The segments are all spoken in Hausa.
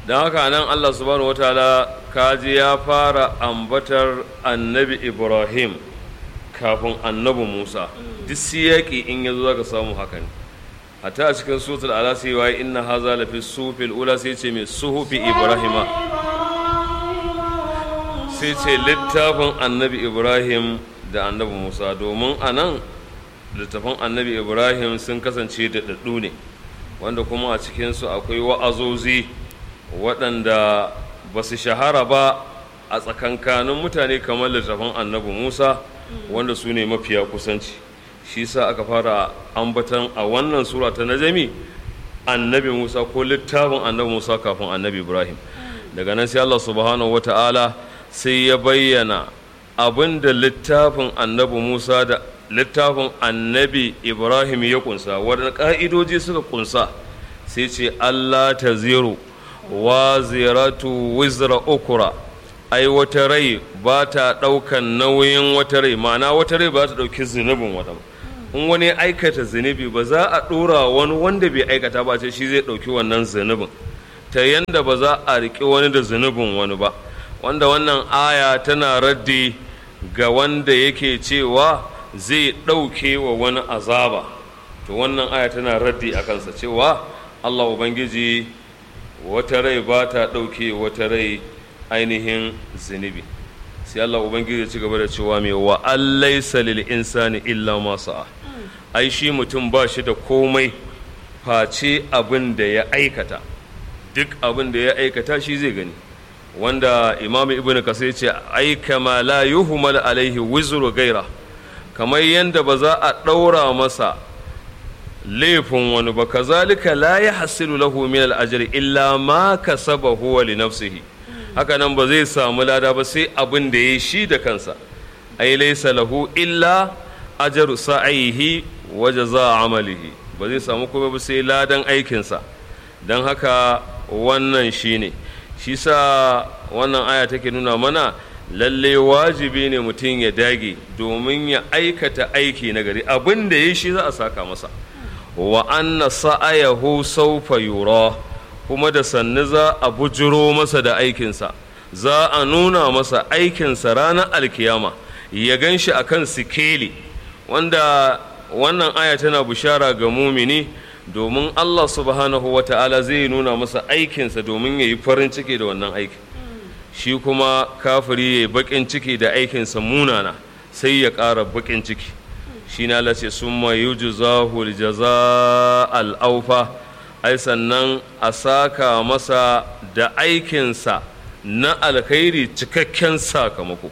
don haka nan Allah subhanahu wataala kaji ya fara ambatar annabi Ibrahim kafin annabi Musa duk siyaki in ya zo zaka samu haka ne hatta a cikin suratul ala sai wa inna haza lafi sufil ula sai ce mai suhufi Ibrahima sai ce littafin annabi Ibrahim da annabi Musa domin a nan littafin annabi Ibrahim sun kasance da daddu ne wanda kuma a cikinsu akwai wa'azozi waɗanda ba su shahara ba a tsakankanin mutane kamar littafin annabi musa wanda su ne mafiya kusanci shi sa aka fara ambatan a wannan sura ta najami annabi musa ko littafin annabi musa kafin annabi ibrahim daga nan sai allah subhanahu wata'ala sai ya bayyana abin da littafin annabi musa da littafin annabi ibrahim ya kunsa waɗanda ƙa'idoji suka kunsa sai ce allah ta zero wa ziratu wizra ukura ai wata rai ba ta ɗaukan nauyin wata rai ma'ana wata rai ba ta ɗauki zunubin wata ba in wani aikata zunubi ba za a ɗora wani wanda bai aikata ba ce shi zai ɗauki wannan zunubin ta yanda ba za a riƙe wani da zunubin wani ba wanda wannan aya tana raddi ga wanda yake cewa zai ɗauke wa wani azaba to wannan aya tana raddi a kansa cewa allah ubangiji wata rai ba ta ɗauke wata rai ainihin zunubi sai allah ubangiji ya ci gaba da cewa mai wa allaisa lil insani illa ma sa'a ai shi mutum ba shi da komai face abin da ya aikata duk abin da ya aikata shi zai gani wanda imam ibn kasai ya ce ai kama la yuhmal alaihi wizru gaira kamar yadda ba za a ɗaura masa laifin wani ba kazalika la ya hasilu lahu min al'ajri illa ma kasaba huwa li nafsihi haka nan ba zai samu lada ba sai abin da ya shi da kansa ai laysa lahu illa ajru sa'ihi wa jazaa amalihi ba zai samu kuma ba sai ladan aikinsa dan haka wannan shine shi sa wannan aya take nuna mana lalle wajibi ne mutum ya dage domin ya aikata aiki na gari abin da ya shi za a saka masa wa anna sa'ayahu sawfa yura kuma da sannu za a bujiro masa da aikinsa za a nuna masa aikinsa ranar alkiyama ya gan shi a kan sikeli wanda wannan aya tana bishara ga mumini domin Allah subhanahu wa ta'ala zai nuna masa aikinsa domin ya yi farin ciki da wannan aikin shi kuma kafiri ya yi baƙin ciki da aikinsa munana sai ya ƙara baƙin ciki shi na lace sun ma yi jaza al'aufa ai sannan a saka masa da aikinsa na alkhairi cikakken sakamako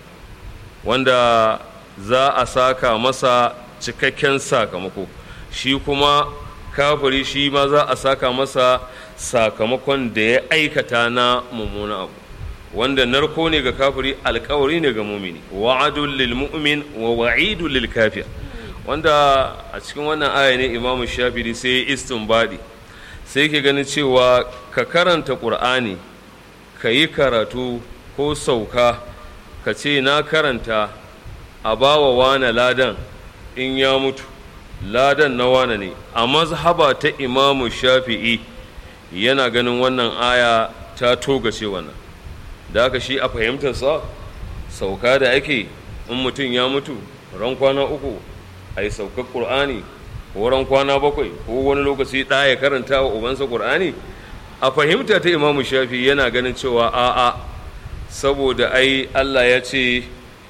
wanda za a saka masa cikakken sakamako shi kuma kafiri shi ma za a saka masa sakamakon da ya aikata na mummuna abu wanda narko ne ga kafiri alkawari ne ga mumini wa'adun lil mu'min wa wa'idun lil kafir wanda a cikin wannan aya ne imamu shafiri sai ya istinbadi sai ke ganin cewa ka karanta ƙur'ani ka yi karatu ko sauka ka ce na karanta a bawa wane ladan in ya mutu ladan na wane ne a mazhaba ta imamu shafi'i yana ganin wannan aya ta togace wannan da aka shi a fahimtarsa sauka da ake in mutum ya mutu ran kwana uku a yi saukar ƙur'ani ko ran kwana bakwai ko wani lokaci ɗa ya karanta wa ubansa ƙur'ani a fahimta ta imamu shafi yana ganin cewa a'a saboda ai allah ya ce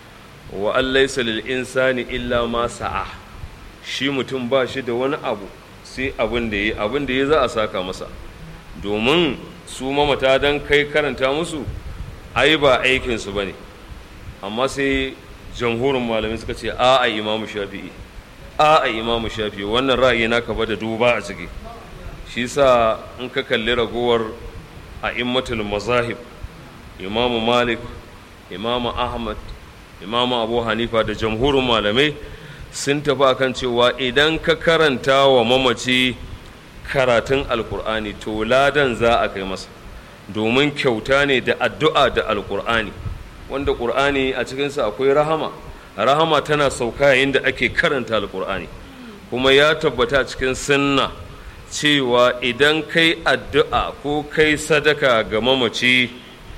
wa allaisa lil insani illa ma sa'a shi mutum ba shi da wani abu sai abin da ya abin da ya za a saka masa domin su mamata don kai karanta musu ai ba aikinsu ba ne amma sai jamhurin malamai suka ce a a imamu shafi'i a a imamu shafi'i wannan ra'ayi naka ba da duba a ciki shi sa in ka kalli ragowar a immatul mazahib imamu malik imamu ahmad imamu abu hanifa da jamhurin malamai sun tafi akan cewa idan ka karanta wa mamaci karatun alkur'ani to ladan za a kai masa domin kyauta ne da addu'a da alkur'ani wanda ƙur'ani a cikinsa akwai rahama rahama tana sauka yayin da ake karanta alkur'ani kuma ya tabbata cikin sunna cewa idan kai addu'a ko kai sadaka ga mamaci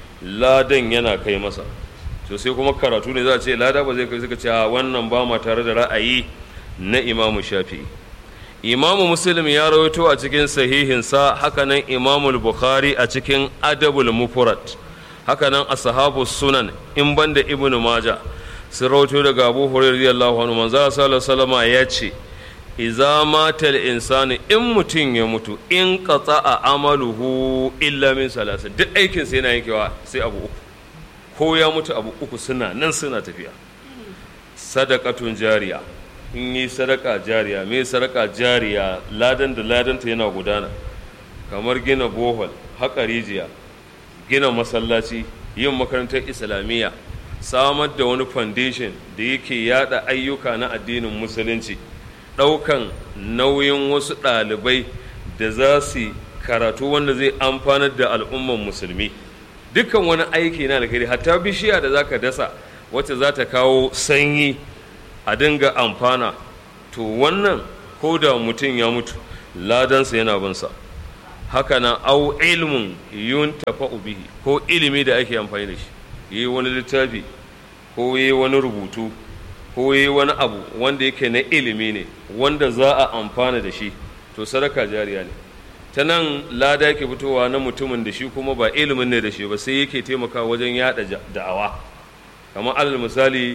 ladan yana kai masa to sai kuma karatu ne za a ce lada ba zai kai suka ce wannan ba ma tare da ra'ayi na imamu shafi'i imamu muslim ya rawaito a cikin sahihinsa hakanan imamu bukhari a cikin adabul mufrad hakanan ashabu sunan in banda ibnu maja sun rawaito daga abu hurairah radiyallahu anhu manzo sallallahu alaihi ya ce iza matal insani in mutum ya mutu in qata'a amaluhu illa min salasa duk aikin sai yana yankewa sai abu uku ko ya mutu abu uku suna nan suna tafiya sadaqatun jariya in yi sadaka jariya me sadaka jariya ladan da ladanta yana gudana kamar gina bohol haƙa rijiya gina masallaci yin makarantar islamiyya samar da wani foundation da yake yada ayyuka na addinin musulunci ɗaukan nauyin wasu ɗalibai da za su karatu wanda zai amfanar da al'umman musulmi dukkan wani aiki na alkhairi hatta bishiya da za ka dasa wacce za ta kawo sanyi a dinga amfana to wannan ko da mutum ya mutu ladansa yana binsa haka nan au ilmin yun tafa'u bihi ko ilimi da ake amfani da shi yi wani littafi ko yi wani rubutu ko yi wani abu wanda yake na ilimi ne wanda za a amfana da shi to sadaka jariya ne ta nan lada yake fitowa na mutumin da shi kuma ba ilimin ne da shi ba sai yake taimakawa wajen yada da'awa kamar alal misali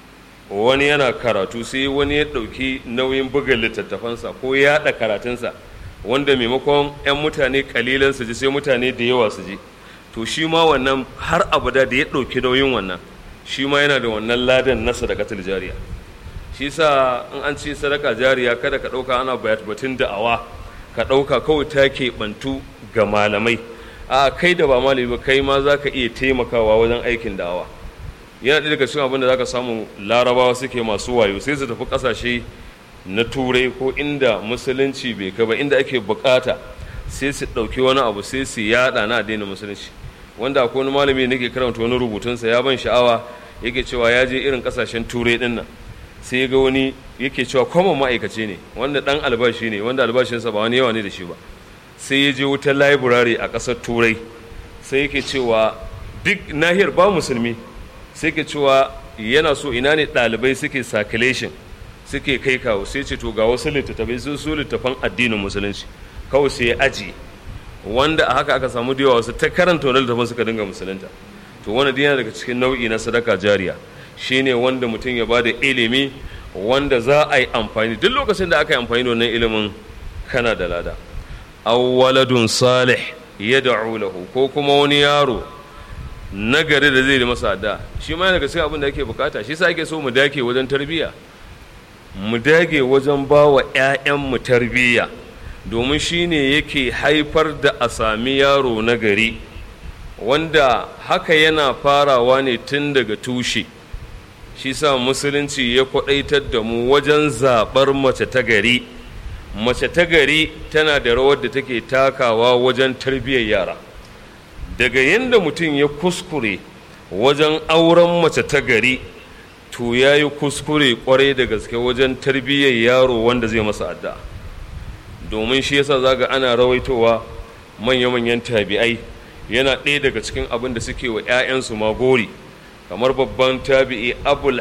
wani yana karatu sai wani ya ɗauki nauyin buga littattafansa ko yaɗa karatunsa wanda maimakon 'yan mutane kalilan su ji sai mutane da yawa su ji to shi ma wannan har abada da ya ɗauki nauyin wannan shi ma yana da wannan ladan na sadakatul jariya shi sa in an ce sadaka jariya kada ka ɗauka ana batun da'awa ka ɗauka kawai ta keɓantu ga malamai a kai da ba malami ba kai ma za ka iya taimakawa wajen aikin da'awa yana ɗaya daga cikin abin da za ka samu larabawa suke masu wayo sai su tafi ƙasashe na turai ko inda musulunci bai kai ba inda ake bukata sai su ɗauki wani abu sai su yaɗa na addinin musulunci wanda akwai wani malami da nake karanta wani rubutunsa ya ban sha'awa yake cewa ya je irin ƙasashen turai ɗin nan sai ga wani yake cewa kwamon ma'aikaci ne wanda ɗan albashi ne wanda albashinsa ba wani yawa ne da shi ba sai ya je wutar library a ƙasar turai sai yake cewa duk nahiyar ba musulmi sai ke cewa yana so ina ne ɗalibai suke circulation suke kai kawo sai ce to ga wasu littattafai sun su littafan addinin musulunci kawai sai ya aji wanda a haka aka samu da yawa wasu ta karanta wani littafin suka dinga musulunta to wani yana daga cikin nau'i na sadaka jariya shine wanda mutum ya bada ilimi wanda za a yi amfani duk lokacin da aka yi amfani da wannan ilimin kana da lada awwaladun salih yad'u lahu ko kuma wani yaro nagari da zai yi masa da shi ma daga cikin abin da ake bukata shi sa ake so mu dake wajen tarbiyya mu dage wajen ba wa 'ya'yanmu tarbiyya domin shi ne yake haifar da a sami yaro nagari wanda haka yana farawa ne tun daga tushe shi sa musulunci ya kwaɗaitar da mu wajen zaɓar mace ta gari mace ta gari tana da rawar da take takawa wajen tarbiyyar yara daga yadda mutum ya kuskure wajen auren mace ta gari to ya yi kuskure kwarai da gaske wajen tarbiyyar yaro wanda zai masa adda domin shi yasa zaga ana rawaitowa manya-manyan tabi'ai yana ɗaya daga cikin abin da suke wa 'ya'yansu magori kamar babban tabi'i abul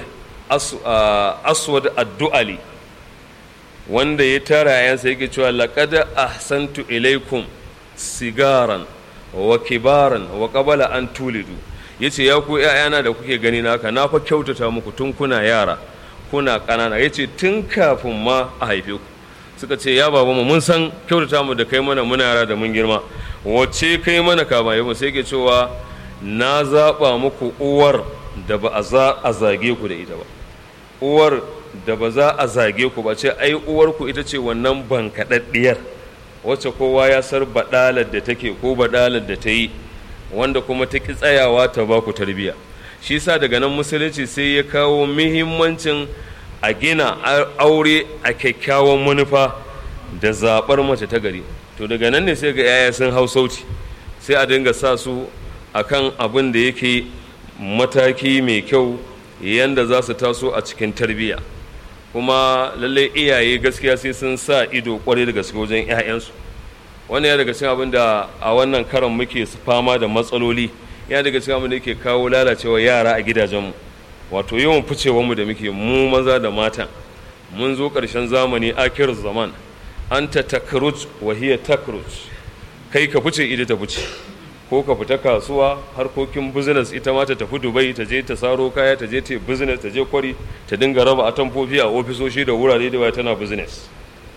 aswad addu'ali wanda ya tara 'ya'yansa yake cewa laƙada ahsantu ilaikum sigaran wa kibaran wa qabala an tulidu yace ya ku ƴaƴana da kuke gani naka na fa kyautata muku tun kuna yara kuna ƙanana yace tun kafin ma a haife ku suka ce ya baba mu mun san kyautata mu da kai mana muna yara da mun girma wacce kai mana kama yau sai ke cewa na zaɓa muku uwar da ba a za a zage ku da ita ba uwar da ba za a zage ku ba ce ai uwarku ita ce wannan bankaɗaɗɗiyar wacce kowa ya sar baɗalar da take ko baɗalar da ta yi wanda kuma ta ki tsayawa ta ba ku tarbiyya shi sa daga nan musulunci sai ya kawo muhimmancin a gina aure a kyakkyawan manufa da zaɓar mace ta gari to daga nan ne sai ga yaya sun hau sauti sai a dinga sa su akan abin da yake mataki mai kyau yanda za su taso a cikin tarbiyya kuma lalle iyaye gaskiya sai sun sa ido kwarai da gaske wajen 'ya'yansu wannan ya daga cikin abin da a wannan karan muke fama da matsaloli ya daga cikin abin da yake kawo lalacewa yara a gidajenmu wato yawan ficewarmu da muke mu maza da mata mun zo ƙarshen zamani akir zaman an ta takruj wa hiya takruj kai ka fice ita ta fice ko ka fita kasuwa harkokin business ita ma ta tafi dubai ta je ta saro kaya ta je ta business ta je kwari ta dinga raba atamfofi a ofisoshi da wurare da tana business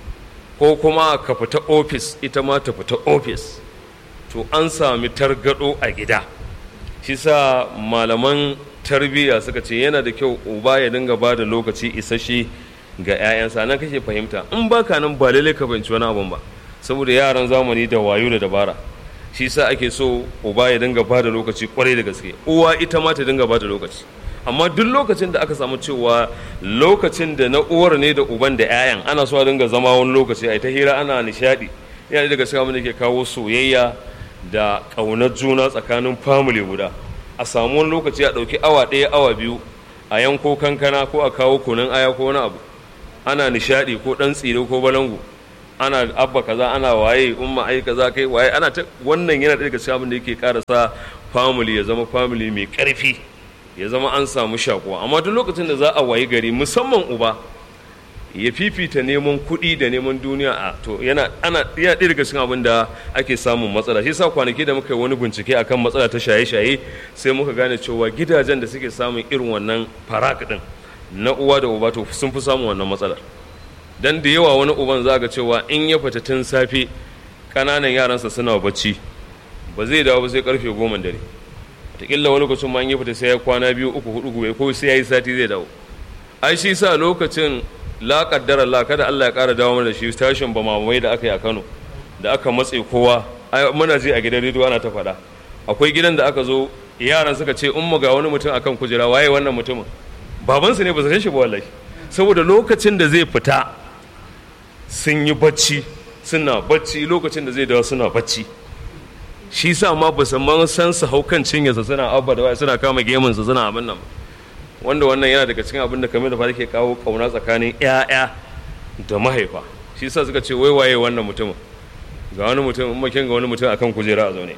ko kuma ka fita ofis ita ma ta fita ofis to an sami targado a gida shi sa malaman tarbiyya suka ce yana da kyau uba ya dinga ba da lokaci isasshe ga 'ya'yansa nan kake fahimta in baka nan ba lallai ka fahimci wani abun ba saboda yaran zamani da wayo da dabara shi sa ake so uba ya dinga ba da lokaci kwarai da gaske uwa ita ma ta dinga ba da lokaci amma duk lokacin da aka samu cewa lokacin da na uwar ne da uban da 'ya'yan ana so a dinga zama wani lokaci a ta hira ana nishadi yana daga cikin abin da ke kawo soyayya da ƙaunar juna tsakanin family guda a samu wani lokaci a ɗauki awa ɗaya awa biyu a yanko kankana ko a kawo kunun aya ko wani abu ana nishadi ko ɗan tsire ko balangu ana abba kaza ana waye umma ai kaza kai waye ana ta wannan yana daga cikin abin da yake ƙara sa family ya zama family mai ƙarfi ya zama an samu shakuwa amma duk lokacin da za a wayi gari musamman uba ya fifita neman kuɗi da neman duniya a to yana ana ya ɗaya daga cikin abin da ake samun matsala shi yasa kwanaki da muka yi wani bincike akan matsala ta shaye-shaye sai muka gane cewa gidajen da suke samun irin wannan farak din na uwa da uba to sun fi samun wannan matsalar dan da yawa wani uban za ga cewa in ya fita tun safe ƙananan yaransa suna bacci ba zai dawo ba sai karfe goma dare wataƙila wani lokacin ma in ya fita sai ya kwana biyu uku hudu gobe ko sai ya yi sati zai dawo ai shi sa lokacin la kaddara Allah kada Allah ya ƙara dawo mana da shi tashin ba mamai da aka yi a Kano da aka matse kowa ai muna ji a gidan rediyo ana ta faɗa akwai gidan da aka zo yaran suka ce umma ga wani mutum akan kujera waye wannan mutumin babansu ne ba su san shi ba wallahi saboda lokacin da zai fita sun yi bacci suna bacci lokacin da zai dawo suna bacci shi sa ma ba san san su hau kan cinyarsa suna abba da waya suna kama gemunsa suna abin nan wanda wannan yana daga cikin abin da kamar da fara ke kawo kauna tsakanin 'ya'ya da mahaifa shi sa suka ce wai waye wannan mutumin ga wani mutum makin ga wani mutum akan kujera a zaune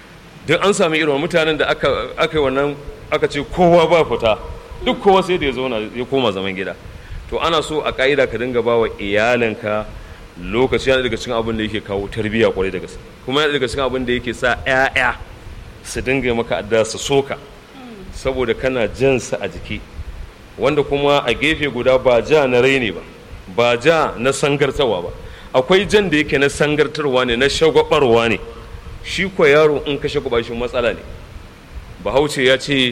duk an sami irin mutanen da aka aka yi wannan aka ce kowa ba fita duk kowa sai da ya zauna ya koma zaman gida to ana so a ka'ida ka dinga ba wa iyalinka lokaci yana daga cikin abin da yake kawo tarbiyya kwarai da gaske kuma yana daga cikin abin da yake sa 'ya'ya su dinga maka adda su soka saboda kana jansa a jiki wanda kuma a gefe guda ba ja na raini ba ba ja na sangartarwa ba akwai jan da yake na sangartarwa ne na shagwabarwa ne shi ko yaro in ka shagwaba shi matsala ne bahaushe ya ce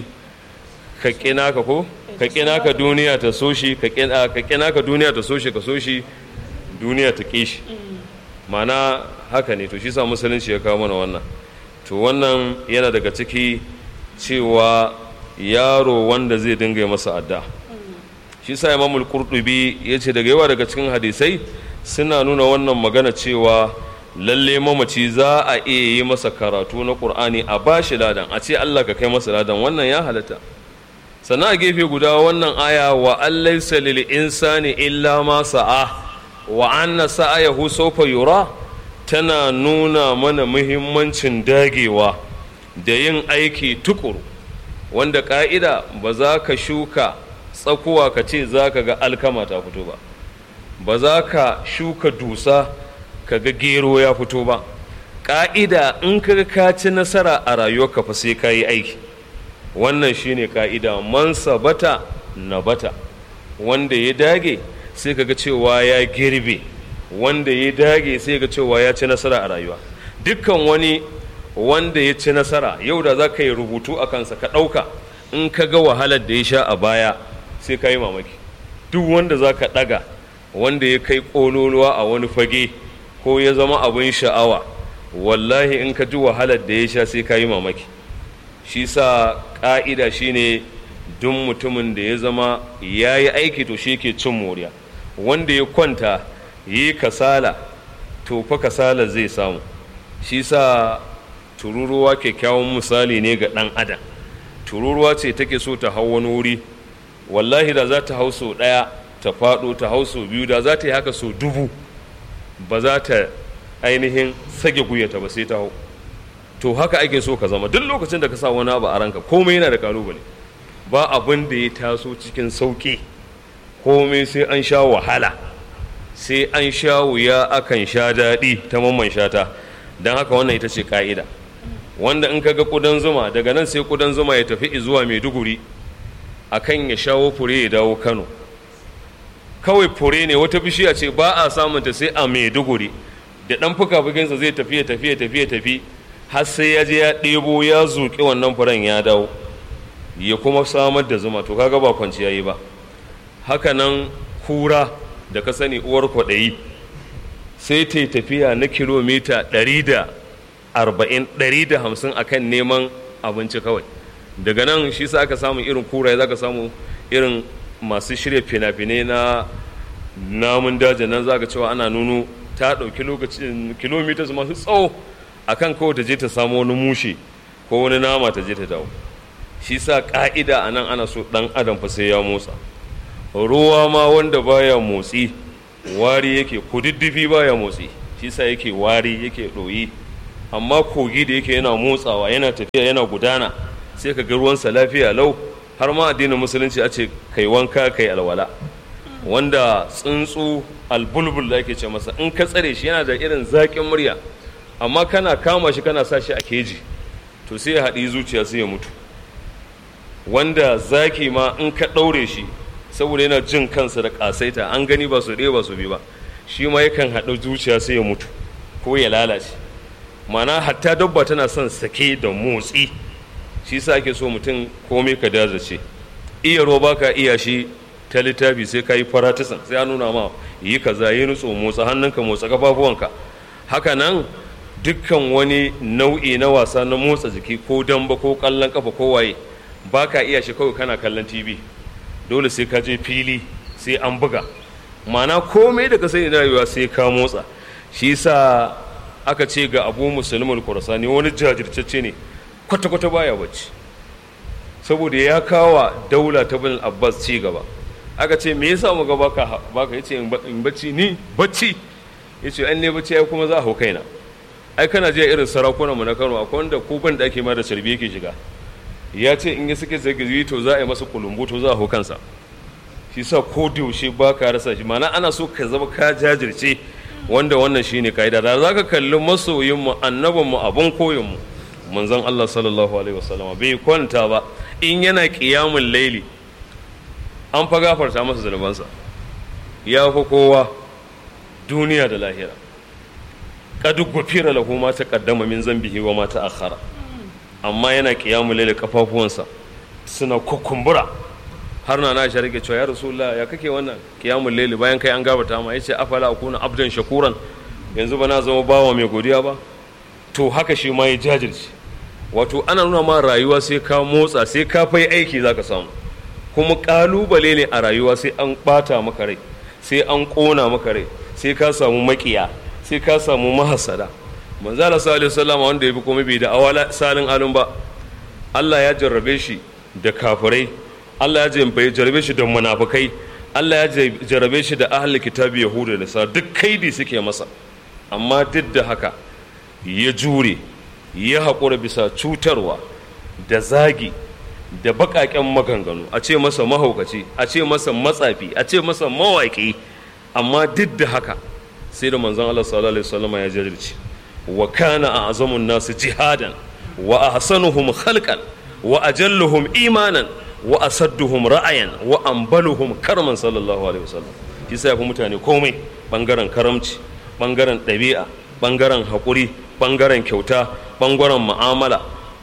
ka ƙina ka ko ka ƙina ka duniya ta so shi ka ƙina ka duniya ta so shi ka so shi duniya ta ƙi shi mana haka ne to shi sa musulunci ya kawo mana wannan to wannan yana daga ciki cewa yaro wanda zai dinga yi masa adda shi sa imamul qurtubi ya ce daga yawa daga cikin hadisai suna nuna wannan magana cewa lalle mamaci za a iya yi masa karatu na qur'ani a bashi ladan a ce Allah ka kai masa ladan wannan ya halatta sannan a gefe guda wannan aya wa allaysa lil insani illa ma sa'a wa anna sa'ayahu sawfa yura tana nuna mana muhimmancin dagewa da yin aiki tukuru wanda ka'ida ba za ka shuka tsakuwa ka ce za ka ga alkama ta fito ba ba za ka shuka dusa ka ga gero ya fito ba ƙa'ida in ka ka ci nasara a rayuwarka fa sai ka yi aiki wannan shine ƙa'ida man sabata na bata wanda ya dage sai ka ga cewa ya girbe wanda ya dage sai ga cewa ya ci nasara a rayuwa dukkan wani wanda ya ci nasara yau da za ka yi rubutu a kansa ka ɗauka in ka ga wahalar da ya sha a baya sai ka yi mamaki duk wanda za ka ɗaga wanda ya kai ƙololuwa a wani fage ko ya zama abin sha'awa wallahi in ka ji wahalar da ya sha sai ka yi mamaki shi sa ƙa'ida shine duk mutumin da ya zama ya yi aiki to shi ke cin moriya wanda ya kwanta yi kasala to fa kasala zai samu shi sa tururuwa kyakkyawan misali ne ga ɗan adam tururuwa ce take so ta hau wani wuri wallahi da za ta hau sau ɗaya ta faɗo ta hau sau biyu da za ta yi haka sau dubu ba za ta ainihin sage guyata ba sai ta hau to haka ake so ka zama duk lokacin da ka sa wani abu a ranka komai yana da kalubale ba abin da ya taso cikin sauƙi komai sai an sha wahala sai an sha wuya akan sha daɗi ta mamman shata don haka wannan ita ce ka'ida wanda in ka ga ƙudan zuma daga nan sai ƙudan zuma ya tafi zuwa maiduguri akan ya shawo fure ya dawo kano kawai fure ne wata bishiya ce ba a samunta sai a maiduguri da ɗan fuka-fukinsa zai tafi ya tafi ya tafi ya tafi har sai ya je ya ɗebo ya zuƙi wannan furen ya dawo ya kuma samar da zuma to kaga ba kwanciya yi ba haka nan kura da ka sani uwar kwaɗayi sai ta yi tafiya na kilomita 140-150 a kan neman abinci kawai daga nan shi sa aka samu irin kura za ka samu irin masu shirya fina-finai na namun daji nan za ka cewa ana nuno ta ɗauki lokacin kilomitas masu tsawo akan kawai ta je ta samu wani mushe ko wani nama ta je ta dawo shi sa ƙa'ida a nan ana so ɗan adam fa sai ya motsa ruwa ma wanda baya motsi wari yake kududdufi baya motsi shi sa yake wari yake ɗoyi amma kogi da yake yana motsawa yana tafiya yana gudana sai ka ga ruwansa lafiya lau har ma addinin musulunci a ce kai wanka kai alwala wanda tsuntsu albulbul da ake ce masa in ka tsare shi yana da irin zaƙin murya amma kana kama shi kana sa shi a keji to sai ya haɗi zuciya sai ya mutu wanda zaki ma in ka ɗaure shi saboda yana jin kansa da ƙasaita an gani ba su ɗaya ba su bi ba shi ma yakan haɗa zuciya sai ya mutu ko ya lalace mana hatta dabba tana son sake da motsi shi sa ake so mutum komai ka dazace iya roba ka iya shi ta littafi sai ka yi faratisan sai an nuna ma yi kaza yi nutso motsa hannunka motsa kafafuwanka haka nan dukkan wani nau'i na wasa na motsa jiki ko damba ko kallon kafa ko waye ba ka iya shi kawai kana kallon tv dole sai ka je fili sai an buga mana komai da ka sani na rayuwa sai ka motsa shi sa aka ce ga abu musulmul kurasani wani jajirtacce ne kwata-kwata baya bacci saboda ya kawa daula ta bin abbas ci gaba aka ce me yasa muga baka baka yace in bacci ni bacci yace an ne bacci ai kuma za a hau kaina ai kana je irin sarakunan mu na Kano akwai wanda ko ban da ake ma da carbi yake shiga ya ce in ya suke zagazi to za a yi masa kulumbu to za a hau kansa shi sa ko da yaushe ba ka rasa shi mana ana so ka zama ka jajirce wanda wannan shine kaida da za ka kalli masoyin mu annabin mu abun koyon mu manzon Allah sallallahu alaihi wasallama bai kwanta ba in yana qiyamul laili an fa gafarta masa zunubansa ya fi kowa duniya da lahira qad gufira lahu ma taqaddama min zambihi wa ma ta'akhkhara amma yana qiyamul laili kafafuwansa suna kukumbura har na na rike cewa ya rasulullah ya kake wannan qiyamul laili bayan kai an gafarta ma yace afala akuna abdan shakuran yanzu ba na zama bawa mai godiya ba to haka shi ma ya jajirce wato ana nuna ma rayuwa sai ka motsa sai ka fai aiki zaka samu kuma kalubale ne a rayuwa sai an bata maka rai sai an kona maka rai sai ka samu makiya sai ka samu mahasada manzala sallallahu alaihi wasallam wanda yafi komai bai da awala salin alun ba Allah ya jarrabe shi da kafirai Allah ya jarrabe shi da munafukai Allah ya jarrabe shi da ahli kitabi yahuda da sa duk kaidi suke masa amma duk da haka ya jure ya haƙura bisa cutarwa da zagi da baƙaƙen maganganu a ce masa mahaukaci a ce masa matsafi a ce masa mawaƙi amma duk da haka sai da manzon Allah sallallahu alaihi wasallam ya jajirce wa kana a'zamun nasu jihadan wa ahsanuhum khalqan wa ajalluhum imanan wa asadduhum ra'ayan wa ambaluhum karman sallallahu alaihi wasallam shi sai mutane komai bangaren karamci bangaren ɗabi'a bangaren haƙuri bangaren kyauta bangaren mu'amala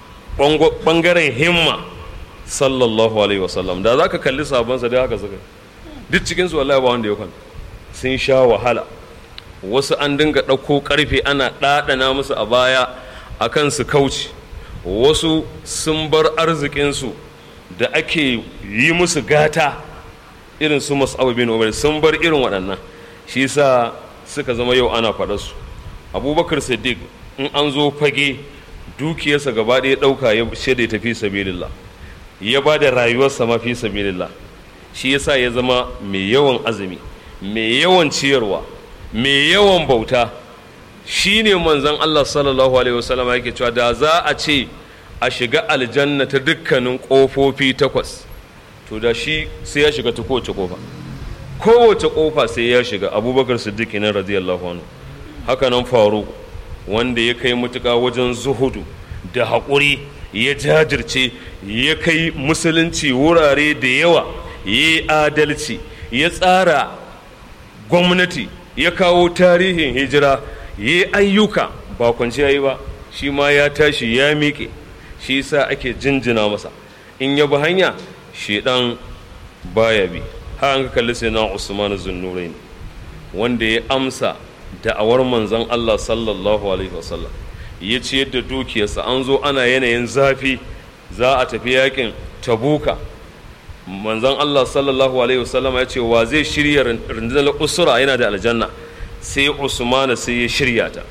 bangaren himma sallallahu alaihi wasallam da za ka kalli sabonsa da haka suka duk cikinsu wallahi ba wanda ya kwanta sun sha wahala wasu an dinga ɗauko ƙarfe ana ɗaɗana musu a baya a kan su kauce wasu sun bar arzikinsu da ake yi musu gata irin su masu bin umar sun bar irin waɗannan shi sa suka zama yau ana faɗa su abubakar siddiq in an zo fage dukiyarsa gaba ɗaya ɗauka ya shaida tafi sabilillah ya ba da rayuwarsa ma fi sabilillah shi yasa ya zama mai yawan azumi mai yawan ciyarwa mai yawan bauta shi ne manzon Allah sallallahu alaihi wasallam yake cewa da za a ce a shiga aljanna ta dukkanin ƙofofi takwas to da shi sai ya shiga ta kowace ƙofa kowace ƙofa sai ya shiga abubakar siddiq nan radiyallahu anhu haka nan faru wanda ya kai mutuƙa wajen zuhudu da haƙuri ya jajirce ya kai musulunci wurare da yawa ya yi adalci ya tsara gwamnati ya kawo tarihin hijira ya yi ayyuka ba kwanciya yi ba shi ma ya tashi ya miƙe shi sa ake jinjina masa in ya bi hanya shedan baya bi har an ka kalli sai na usman zunnurain wanda ya amsa da'awar manzon Allah sallallahu alaihi wasallam ya ciyar da dukiyarsa an zo ana yanayin zafi za a tafi yakin tabuka manzon Allah sallallahu alaihi wasallam ya ce wa zai shirya rundunar usura yana da aljanna sai usman sai ya shirya ta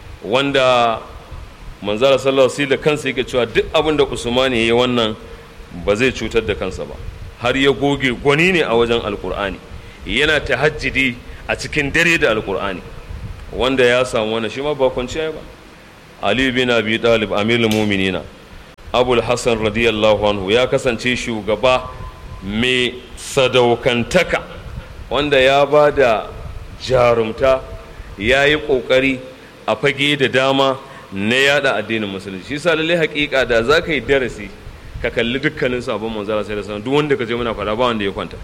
wanda manzara sallallahu alaihi da kansa yake cewa duk abin da usman ya yi wannan ba zai cutar da kansa ba har ya goge gwani ne a wajen alkur'ani yana tahajjidi a cikin dare da alkur'ani wanda ya samu wannan shi ma ba kwanciya ba ali bin abi talib amirul mu'minina abul hasan radiyallahu anhu ya kasance shugaba mai sadaukantaka wanda ya ba da jarumta ya yi ƙoƙari a fage da dama na yada addinin musulunci shi sa lallai haƙiƙa da za ka yi darasi ka kalli dukkanin sabon manzara sai da sanar duk wanda ka je muna fada ba wanda ya kwanta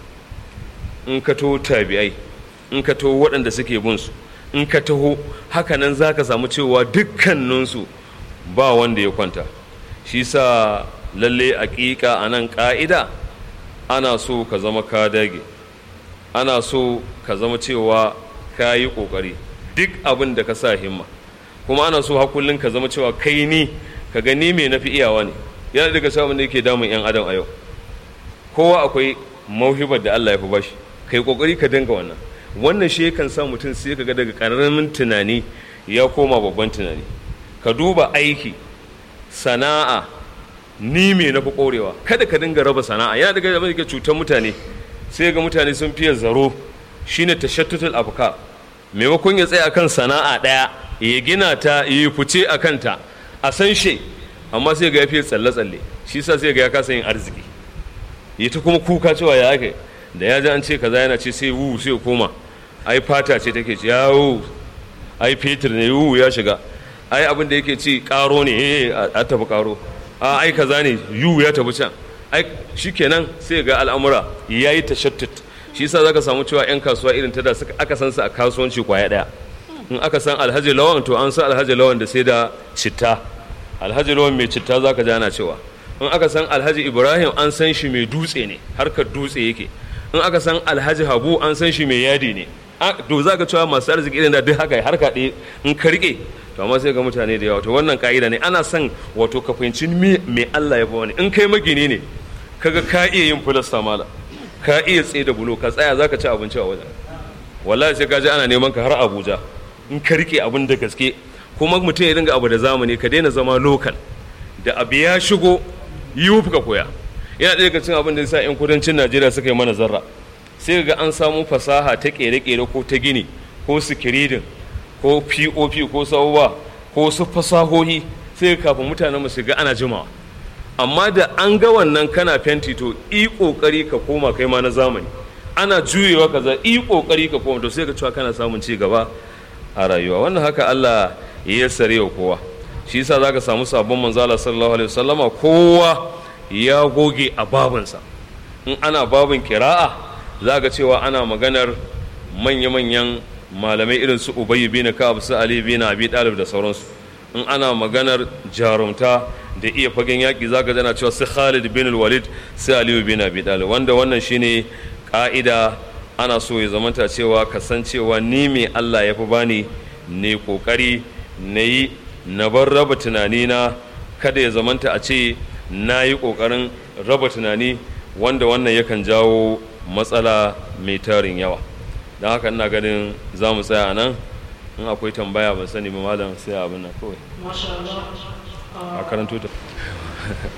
in ka to tabi'ai in ka to waɗanda suke bin su in ka taho hakanan za ka samu cewa dukkaninsu ba wanda ya kwanta shi sa lalle aƙiƙa a nan ƙa'ida ana so ka zama ka dage ana so ka zama cewa ka yi ƙoƙari duk abin da ka sa himma kuma ana so hakullin ka zama cewa kai ni ka gani me na fi iyawa ne yana daga sabon da yake damun 'yan adam a yau kowa akwai mauhibar da Allah ya fi bashi kai ƙoƙari ka dinga wannan wannan shi kan sa mutum sai ka ga daga ƙaramin tunani ya koma babban tunani ka duba aiki sana'a ni me na fi ƙorewa kada ka dinga raba sana'a yana daga abin da ke cutar mutane sai ga mutane sun fiye zaro shine tashattutul afkar maimakon ya tsaya akan sana'a ɗaya ya gina ta ya fice a kanta a san shi amma sai ga ya fiye tsalle-tsalle shi sa sai ga ya kasa yin arziki ya ta kuma kuka cewa ya ake da ya ji an ce kaza yana ce sai wu sai koma ai fata ce take ce yawo ai fetur ne wu ya shiga ai abin da yake ci karo ne eh a tafi karo a ai kaza ne yu ya tafi can ai shikenan sai ga al'amura yayi tashattut shi yasa zaka samu cewa yan kasuwa irin ta da suka aka san su a kasuwanci kwaya daya in aka san alhaji lawan to an san alhaji lawan da sai da citta alhaji lawan mai citta zaka ji ana cewa in aka san alhaji ibrahim an san shi mai dutse ne harkar dutse yake in aka san alhaji habu an san shi mai yadi ne to za ka cewa masu arziki irin da duk haka harka ɗaya in ka riƙe to amma sai ga mutane da yawa to wannan ka'ida ne ana son wato ka fahimci me Allah ya ba wani in kai magini ne kaga ka iya yin filasta mala ka iya tsaye da bulo ka tsaya zaka ci abinci a wajen wallahi sai ka ji ana neman ka har Abuja in ka riƙe abin da gaske kuma mutum ya dinga abu da zamani ka daina zama lokal da abu ya shigo yi ka koya yana ɗaya daga cikin abin da sa 'yan kudancin najeriya suka yi mana zarra sai ga an samu fasaha ta ƙere-ƙere ko ta gini ko sikiridin ko pop ko sauwa ko su fasahohi sai kafin mutanen su ga ana jimawa amma da an ga wannan kana fenti to i ƙoƙari ka koma kai ma na zamani ana juyewa kaza i ƙoƙari ka koma to sai ka cewa kana samun ci gaba a rayuwa wannan haka Allah ya sare wa kowa shi yasa zaka samu sabon manzala sallallahu alaihi wasallama kowa ya goge a babinsa in ana babin kira'a za ga cewa ana maganar manya-manyan malamai irin su ubayi bin ka'ab su ali bin abi dalib da sauransu in ana maganar jarumta da iya fagen yaƙi za ka jana cewa su khalid bin walid su aliyu bin abi dalib wanda wannan shine ka'ida ana so ya zamanta cewa kasancewa ni mai allah ya fi bani ne kokari na yi na bar raba tunanina kada ya zamanta a ce na yi ƙoƙarin raba tunani wanda wannan yakan jawo matsala mai tarin yawa don haka ina ganin za mu tsaya a nan in akwai tambaya ban sani ba malam sai abin nan kawai a karanto ta